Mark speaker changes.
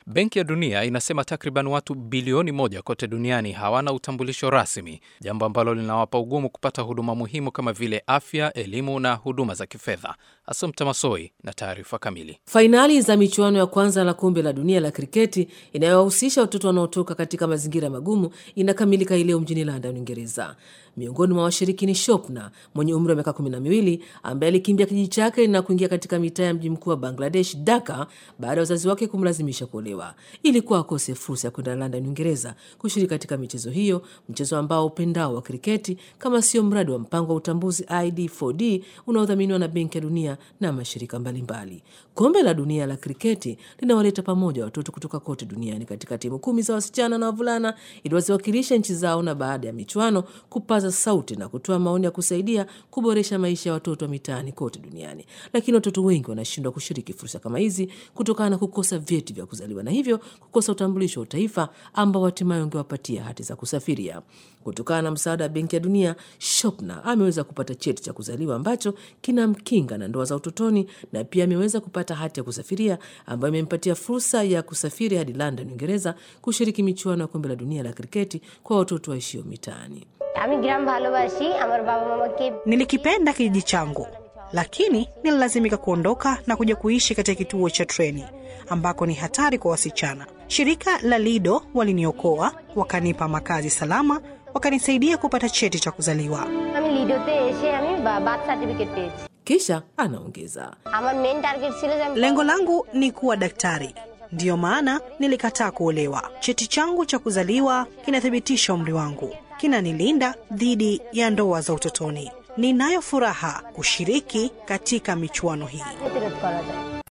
Speaker 1: Benki ya Dunia inasema takriban watu bilioni moja kote duniani hawana utambulisho rasmi, jambo ambalo linawapa ugumu kupata huduma muhimu kama vile afya, elimu na huduma za kifedha. Asomta Masoi na taarifa kamili.
Speaker 2: Fainali za michuano ya kwanza la kombe la dunia la kriketi inayowahusisha watoto wanaotoka katika mazingira magumu inakamilika hii leo mjini London, Uingereza. Miongoni mwa washiriki ni Shopna mwenye umri wa miaka kumi na miwili ambaye alikimbia kijiji chake na kuingia katika mitaa ya mji mkuu wa Bangladesh, Dhaka, baada ya wazazi wake kumlazimisha kuolewa. Ilikuwa akose fursa ya kwenda London, Uingereza, kushiriki katika michezo hiyo, mchezo ambao upendao wa kriketi kama sio mradi wa mpango wa utambuzi ID4D unaodhaminiwa na Benki ya Dunia na mashirika mbalimbali. Kombe la dunia la kriketi linawaleta pamoja watoto kutoka kote duniani katika timu kumi za wasichana na wavulana ili waziwakilisha nchi zao, na baada ya michuano kupaza sauti na kutoa maoni ya kusaidia kuboresha maisha ya watoto wa mitaani kote duniani. Lakini watoto wengi wanashindwa kushiriki fursa kama hizi kutokana na kukosa vyeti vya kuzaliwa na hivyo kukosa utambulisho wa utaifa ambao hatimaye ungewapatia hati za kusafiria. Kutokana na msaada wa Benki ya Dunia, Shopna ameweza kupata cheti cha kuzaliwa ambacho kinamkinga na ndoa za utotoni na pia ameweza kupata hati ya kusafiria ambayo imempatia fursa ya kusafiri hadi London, Uingereza, kushiriki michuano ya kombe la dunia la kriketi kwa watoto waishio mitaani.
Speaker 3: Nilikipenda kijiji changu, lakini nililazimika kuondoka na kuja kuishi katika kituo cha treni ambako ni hatari kwa wasichana. Shirika la Lido waliniokoa, wakanipa makazi salama, wakanisaidia kupata cheti cha kuzaliwa.
Speaker 2: Kisha anaongeza,
Speaker 3: lengo langu ni kuwa daktari, ndiyo maana nilikataa kuolewa. Cheti changu cha kuzaliwa kinathibitisha umri wangu, kinanilinda dhidi ya ndoa za utotoni. Ninayo furaha kushiriki katika michuano hii.